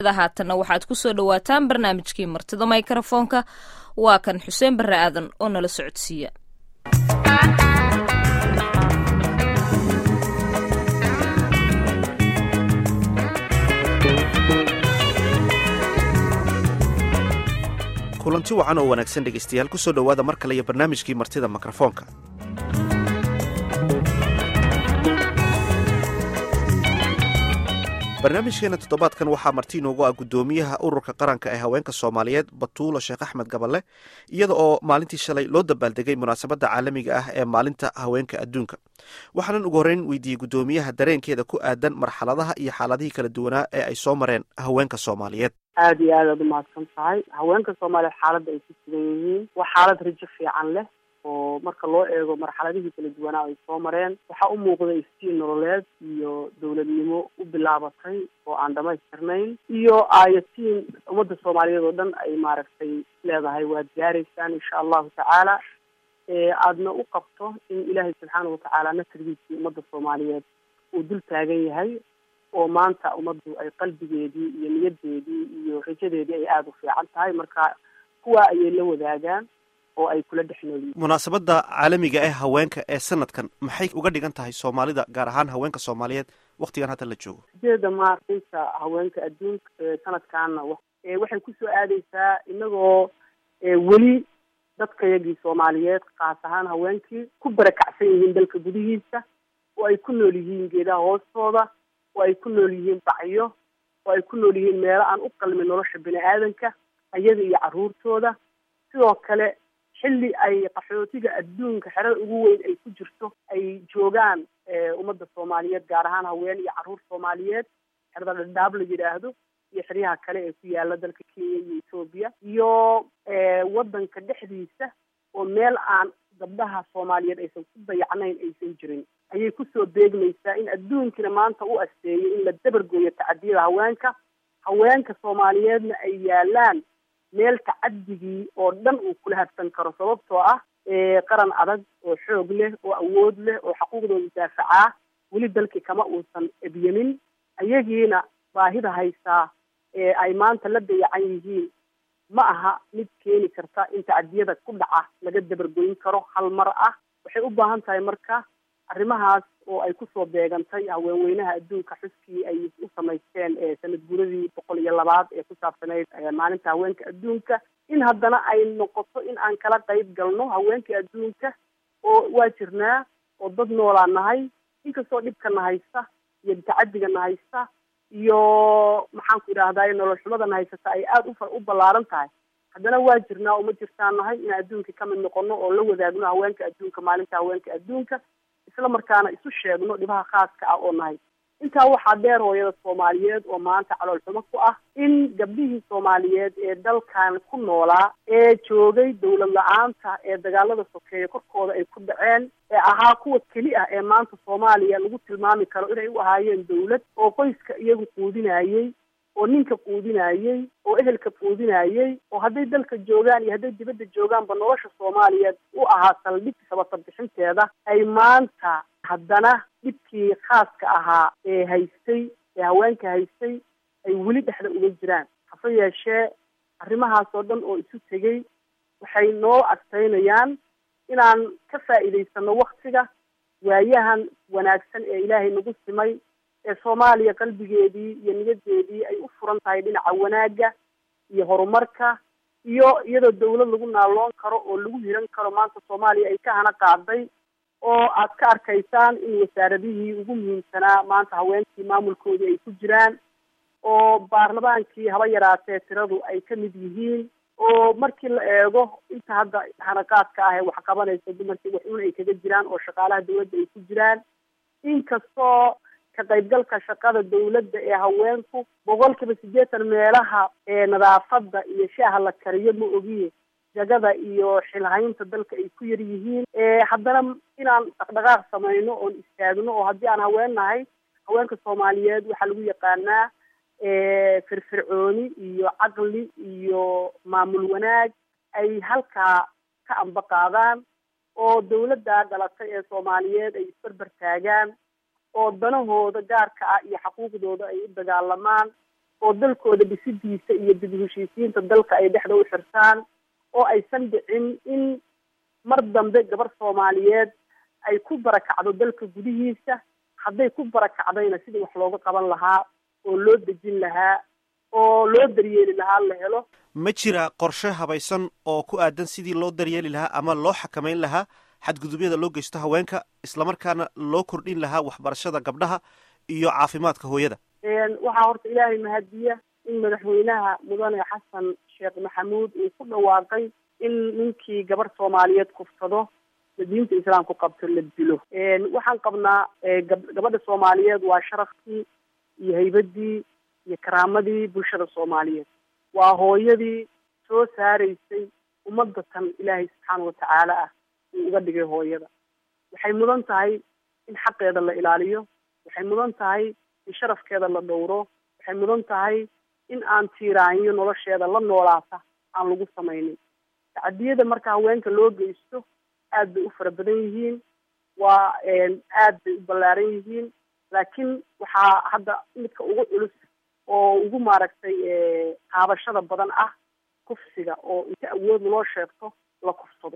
haatanna waxaad kusoo dhawaataan barnaamijkii martida mikrofoonka waa kan xuseen barre aadan oo nala socodsiiya kulanti wacan oo wanaagsan dhegaystayaal kusoo dhowaada mar kale iyo barnaamijkii martida mikrofoonka barnaamijkeena toddobaadkan waxaa marti inoogu ah guddoomiyaha ururka qaranka ee haweenka soomaaliyeed batuulo sheekh axmed gaballe iyada oo maalintii shalay loo dabaaldegay munaasabadda caalamiga ah ee maalinta haweenka adduunka waxaanan ugu horreyn weydiiyey guddoomiyaha dareenkeeda ku aadan marxaladaha iyo xaaladihii kala duwanaa ee ay soo mareen haweenka soomaaliyeed aada iyo aad aad umahadsan tahay haweenka soomaaliyeed xaaladda ay ku sugan yihiin waa xaalad rajo fiican leh oo marka loo eego marxaladihii kala duwanaa ay soo mareen waxaa u muuqda iftiin nololeed iyo dowladnimo u bilaabatay oo aan dhamaystirnayn iyo aayatiin ummadda soomaaliyeed oo dhan ay maaragtay leedahay waad gaaraysaan insha allahu tacaala aadna u qabto in ilaahay subxaana watacaala nasrigiisii ummadda soomaaliyeed uu dul taagan yahay oo maanta ummaddu ay qalbigeedii iyo niyadeedii iyo rajadeedii ay aada u fiican tahay marka kuwa ayay la wadaagaan oo ay kula dhex noolyihin munaasabadda caalamiga ee haweenka ee sanadkan maxay uga dhigan tahay soomaalida gaar ahaan haweenka soomaaliyeed waktigan hadda la joogo sideeda maartaysa haweenka adduunka sanadkaana waxay kusoo aadeysaa inagoo weli dadkayagii soomaaliyeed kaas ahaan haweenkii ku barakacsan yihiin dalka gudihiisa oo ay ku nool yihiin geedaha hoostooda oo ay ku nool yihiin bacyo oo ay ku nool yihiin meelo aan u qalmin nolosha bini aadanka ayaga iyo carruurtooda sidoo kale xilli ay qaxootiga adduunka xerada ugu weyn ay ku jirto ay joogaan ummadda soomaaliyeed gaar ahaan haween iyo carruur soomaaliyeed xerada dhadhaab la yidhaahdo iyo xeryaha kale ee ku yaala dalka kenya iyo etoobiya iyo waddanka dhexdiisa oo meel aan gabdhaha soomaaliyeed aysan ku dayacnayn aysan jirin ayay kusoo beegmaysaa in adduunkina maanta u asteeyo in la dabargooyo tacadiyada haweenka haweenka soomaaliyeedna ay yaalaan meel tacadigii oo dhan uu kula hadsan karo sababtoo ah qaran adag oo xoog leh oo awood leh oo xaquuqdooda daafacaa weli dalkii kama uusan ebyamin ayagiina baahida haysaa ee ay maanta la dayacan yihiin ma aha mid keeni karta in tacadiyada ku dhaca laga dabargoyn karo hal mar ah waxay u baahan tahay marka arrimahaas oo ay kusoo beegantay haweenweynaha adduunka xuskii ay u samaysteen sanad guuradii boqol iyo labaad ee ku saabsanayd maalinta haweenka adduunka in haddana ay noqoto in aan kala qayb galno haweenka adduunka oo waa jirnaa oo dad noolaa nahay inkastoo dhibkana haysta iyo tacadigana haysta iyo maxaanku idhahdaay nolol xumadana haysata ay aada u u ballaaran tahay haddana waa jirnaa oo ma jirtaan nahay in adduunka kamid noqono oo la wadaagno haweenka adduunka maalinta haweenka adduunka isla markaana isu sheegno dhibaha khaaska ah oo nahay intaa waxaa dheer hooyada soomaaliyeed oo maanta calool xumo ku ah in gabdhihii soomaaliyeed ee dalkan ku noolaa ee joogay dawlad la-aanta ee dagaalada sokeeya korkooda ay ku dhaceen ee ahaa kuwa keli ah ee maanta soomaaliya lagu tilmaami karo inay u ahaayeen dawlad oo qoyska iyagu quudinayey oo ninka quudinayey oo ehelka quudinayey oo hadday dalka joogaan iyo hadday dibadda joogaanba nolosha soomaaliyeed u ahaa saldhig sabata bixinteeda ay maanta haddana dhibkii khaaska ahaa ee haystay ee haweenka haystay ay weli dhexda uga jiraan hase yeeshee arrimahaas oo dhan oo isu tegey waxay noo adkaynayaan inaan ka faa'iidaysano waktiga waayahan wanaagsan ee ilaahay nagu simay ee soomaaliya qalbigeedii iyo niyadeedii ay u furan tahay dhinaca wanaagga iyo horumarka iyo iyadoo dawlad lagu naaloon karo oo lagu hiran karo maanta soomaaliya ay ka hana qaaday oo aad ka arkaysaan in wasaaradihii ugu muhiimsanaa maanta haweenkii maamulkoodii ay ku jiraan oo baarlamaankii haba yaraatee tiradu ay ka mid yihiin oo markii la eego inta hadda hanaqaadka ah ee wax qabanaysa dumarkii wax un ay kaga jiraan oo shaqaalaha dawladda ay ku jiraan inkastoo ka qaybgalka shaqada dawladda ee haweenku boqol kiiba siddeetan meelaha ee nadaafadda iyo shaaha la kariyo ma ogiye jagada iyo xilhaynta dalka ay ku yar yihiin haddana inaan dhaqdhaqaaq samayno oon istaagno oo haddii aan haween nahay haweenka soomaaliyeed waxaa lagu yaqaanaa firfircooni iyo caqli iyo maamul wanaag ay halkaa ka amba qaadaan oo dawladda dhalatay ee soomaaliyeed ay isbarbar taagaan oo danahooda gaarka ah iyo xaquuqdooda ay u dagaalamaan oo dalkooda dhisidiisa iyo dib u heshiisiinta dalka ay dhexda u xirtaan oo aysan dhicin in mar dambe gabar soomaaliyeed ay ku barakacdo dalka gudihiisa hadday ku barakacdayna sidii wax looga qaban lahaa oo loo dejin lahaa oo loo daryeeli lahaa la helo ma jira qorshe habaysan oo ku aadan sidii loo daryeeli lahaa ama loo xakamayn lahaa xadgudubyada loo geysto haweenka islamarkaana loo kordhin lahaa waxbarashada gabdhaha iyo caafimaadka hooyada waxaa horta ilaahay mahadiya in madaxweynaha mudane xasan sheekh maxamuud uu ku dhawaaqay in ninkii gabar soomaaliyeed kufsado diinta islaamku qabto la dilo waxaan qabnaa gabadha soomaaliyeed waa sharafkii iyo haybadii iyo karaamadii bulshada soomaaliyeed waa hooyadii soo saaraysay ummadda tan ilaahay subxaana watacaala ah uu uga dhigay hooyada waxay mudan tahay in xaqeeda la ilaaliyo waxay mudan tahay in sharafkeeda la dhowro waxay mudan tahay in aan tiiraanyo nolosheeda la noolaata aan lagu samaynin tacadiyada marka haweenka loo geysto aad bay u fara badan yihiin waa aad bay u ballaaran yihiin laakiin waxaa hadda midka ugu culus oo ugu maaragtay qaabashada badan ah kufsiga oo inta awood loo sheegto la kufsado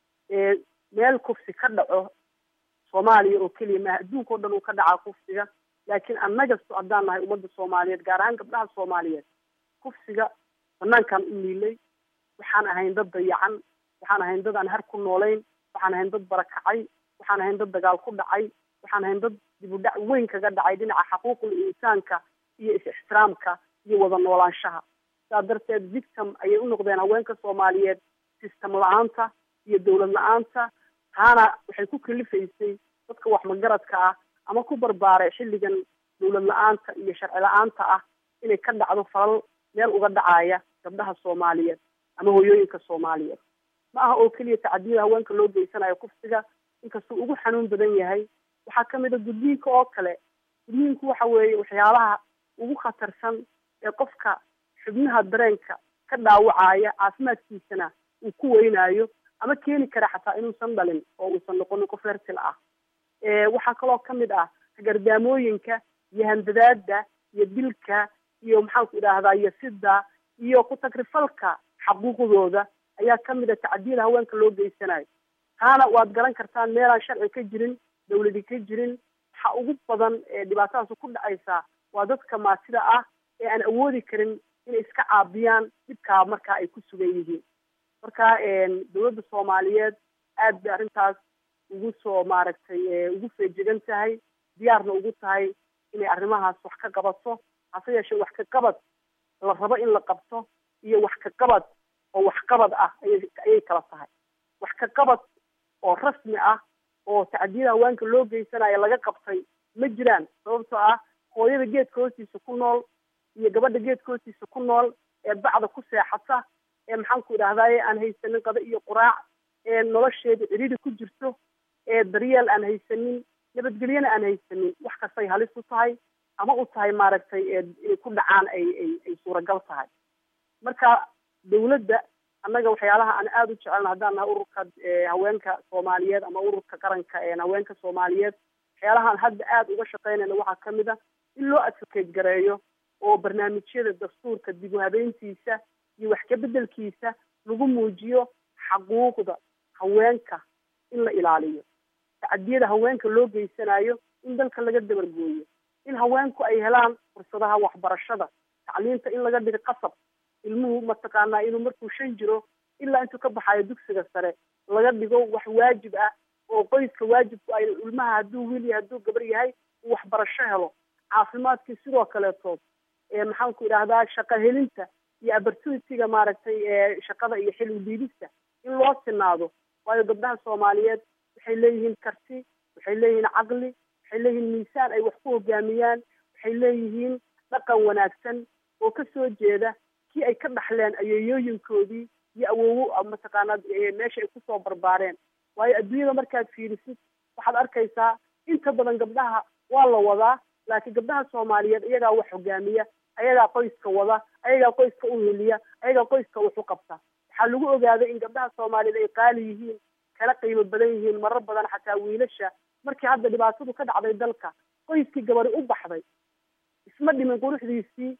meel kufsi ka dhaco soomaaliya oo keliya maaha adduunka o dhan uu ka dhacaa kufsiga laakiin annagasto haddaan nahay ummadda soomaaliyeed gaar ahaan gabdhaha soomaaliyeed kufsiga banaankaan u miilay waxaan ahayn dad dayacan waxaan ahayn dad aan har ku noolayn waxaan ahayn dad barakacay waxaan ahayn dad dagaal ku dhacay waxaan ahayn dad dib u dhac weyn kaga dhacay dhinaca xaquuqul insaanka iyo is-ixtiraamka iyo wada noolaanshaha saa darteed victim ayay u noqdeen haweenka soomaaliyeed system la-aanta iyo dawlad la-aanta taana waxay ku kalifaysay dadka wax magaradka ah ama ku barbaaray xilligan dawlad la-aanta iyo sharci la-aanta ah inay ka dhacdo falal meel uga dhacaya gabdhaha soomaaliyeed ama hooyooyinka soomaaliyeed ma aha oo keliya tacadiyada haweenka loo geysanayo kufsiga inkastuu ugu xanuun badan yahay waxaa kamid a gudniinka oo kale gudniinku waxa weeye waxyaalaha ugu khatarsan ee qofka xubnaha dareenka ka dhaawacaya caafimaadkiisana uu ku weynaayo ama keeni kara xataa inuusan dhalin oo uusan noqonin qof hertil ah waxaa kaloo kamid ah gardaamooyinka iyo handadaada iyo dilka iyo maxaanku idhaahdaa iyo sida iyo ku-tagrifalka xaquuqdooda ayaa kamid a tacadiyada haweenka loo geysanayo taana waad garan kartaan meelaan sharci ka jirin dawladi ka jirin waxa ugu badan ee dhibaatadaas ku dhacaysa waa dadka maatida ah ee aan awoodi karin inay iska caabiyaan dhibkaa markaa ay ku sugan yihiin marka dawladda soomaaliyeed aad bay arrintaas ugu soo maaragtay ugu feejegan tahay diyaarna ugu tahay inay arrimahaas wax ka qabato hase yeeshee wax ka qabad la rabo in la qabto iyo wax ka qabad oo waxqabad ah ayay ayay kala tahay wax ka qabad oo rasmi ah oo tacdiyada haweenka loo geysanayo laga qabtay ma jiraan sababtoo ah hooyada geedka hoostiisa ku nool iyo gabadha geedka hoostiisa ku nool ee bacda ku seexata ee maxaanku idhahdaye aan haysanin qada iyo quraac ee nolosheeda cidhidi ku jirto ee daryeel aan haysanin nabadgelyana aan haysanin wax kastay halis u tahay ama u tahay maaragtay inay ku dhacaan ay ay ay suuragal tahay marka dawladda annaga waxyaalaha aan aada u jecelna haddaan nahay ururka haweenka soomaaliyeed ama ururka qaranka haweenka soomaaliyeed waxyaalahaan hadda aada uga shaqeynayna waxaa kamid a in loo advocate gareeyo oo barnaamijyada dastuurka dib u habeyntiisa iyo wax kabedelkiisa lagu muujiyo xaquuqda haweenka in la ilaaliyo tacadiyada haweenka loo geysanayo in dalka laga dabargooyo in haweenku ay helaan fursadaha waxbarashada tacliinta in laga dhigo qasab ilmuhu mataqaanaa inuu markuu shan jiro ilaa intuu ka baxayo dugsiga sare laga dhigo wax waajib ah oo qoyska waajibku ay ilmaha hadduu wiil yahay hadduu gabar yahay uu waxbarasho helo caafimaadkii sidoo kaleetood maxaanku idhahdaa shaqo helinta iyo opportunityga maaragtay shaqada iyo xil udiidista in loo sinaado waayo gabdhaha soomaaliyeed waxay leeyihiin karti waxay leeyihiin caqli waxay leeyihiin miisaan ay wax ku hogaamiyaan waxay leeyihiin dhaqan wanaagsan oo kasoo jeeda kii ay ka dhaxleen ayeeyooyinkoodii iyo awowo mataqaanaa meesha ay kusoo barbaareen waayo adduunyada markaad fiirisid waxaad arkaysaa inta badan gabdhaha waa la wadaa laakiin gabdhaha soomaaliyeed iyagaa wax hogaamiya ayagaa qoyska wada ayagaa qoyska u heliya ayagaa qoyska wax u qabta waxaa lagu ogaaday in gabdhaha soomaaliyeed ay qaali yihiin kala qiimo badan yihiin marar badan xataa wiilasha markii hadda dhibaatadu ka dhacday dalka qoyskii gabadi u baxday isma dhimin quruxdiisii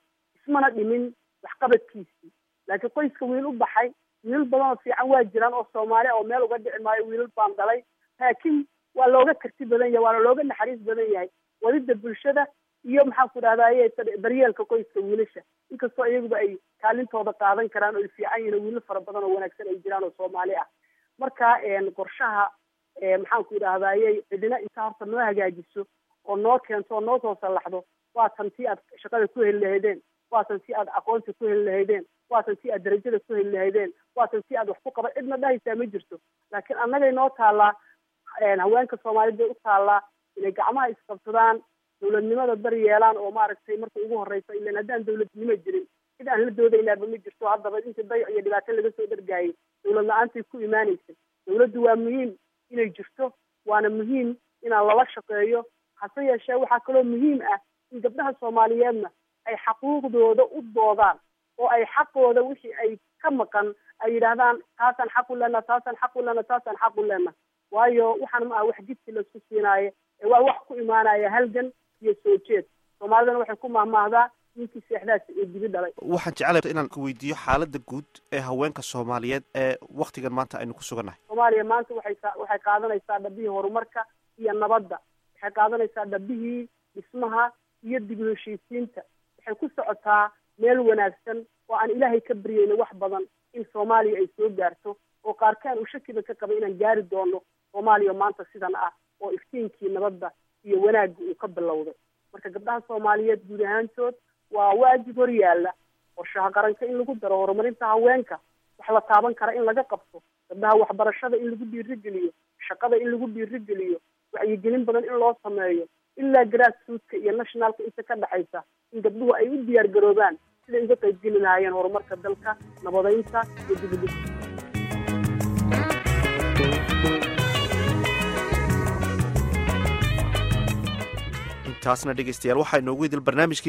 ismana dhimin waxqabadkiisii laakiin qoyska wiil u baxay wiilal badan oo fiican waa jiraan oo soomaali oo meel uga dhici maayo wiilal baan dhalay laakiin waa looga karti badan yahay waana looga naxariis badan yahay wadida bulshada iyo maxaan ku dhahdaye daryeelka qoyska wiilasha inkastoo iyaguba ay kaalintooda qaadan karaan oo ay fiican yihin wiilal fara badan oo wanaagsan ay jiraan oo soomaali ah marka qorshaha maxaan ku idhahdaye cidina inta horta noo hagaajiso oo noo keento oo noo soo sallaxdo waatan si aad shaqada ku heli lahaydeen waatan si aad aqoonta ku heli lahaydeen waatan si aad darajada ku heli lahaydeen waatan si aad wax ku qaba cidna dhahaysaa ma jirto laakiin annagay noo taallaa haweenka soomaaliyed bay u taallaa inay gacmaha isqabsadaan dawladnimada bar yeelaan oo maaragtay marka ugu horeysa ilan haddaan dawladnimo jirin cid aan la doodaynaaba ma jirto haddaba intii dayac iyo dhibaato laga soo dhargaayay dawlad la-aantay ku imaanaysa dawladdu waa muhiim inay jirto waana muhiim inaan lala shaqeeyo hase yeeshee waxaa kaloo muhiim ah in gabdhaha soomaaliyeedna ay xaquuqdooda u doodaan oo ay xaqooda wixii ay ka maqan ay yidhaahdaan taasaan xaq u lena taasaan xaq u lena taasaan xaq u lena waayo waxaan ma aha wax jidki laisku siinaayo ee waa wax ku imaanaya halgan iyo soo jeed soomaalidana waxay ku mahmaahdaa ninkii seexdaasi ee dibi dhalay waxaan jeclay inaan weydiiyo xaaladda guud ee haweenka soomaaliyeed ee waktigan maanta aynu ku sugannahay soomaaliya maanta waxay waxay qaadanaysaa dhabihii horumarka iyo nabadda waxay qaadanaysaa dhabihii dhismaha iyo dib u heshiisiinta waxay ku socotaa meel wanaagsan oo aan ilaahay ka baryeyno wax badan in soomaaliya ay soo gaarto oo qaarkaan uu shakiba ka qaba inaan gaari doono soomaaliya maanta sidan ah oo iftiinkii nabadda iyo wanaagga uu ka bilowday marka gabdhaha soomaaliyeed guud ahaantood waa waajib hor yaalla qorshaha qaranka in lagu daro horumarinta haweenka wax la taaban kara in laga qabto gabdhaha waxbarashada in lagu dhiirigeliyo shaqada in lagu dhiirigeliyo wacyigelin badan in loo sameeyo ilaa grassrootka iyo nationalka inta ka dhexaysa in gabdhuhu ay u diyaar garoobaan siday uga qaybgeli lahaayeen horumarka dalka nabadeynta iyo dibudhis intaasna dhegeystayaal waxaa inoogu idil barnaamijkii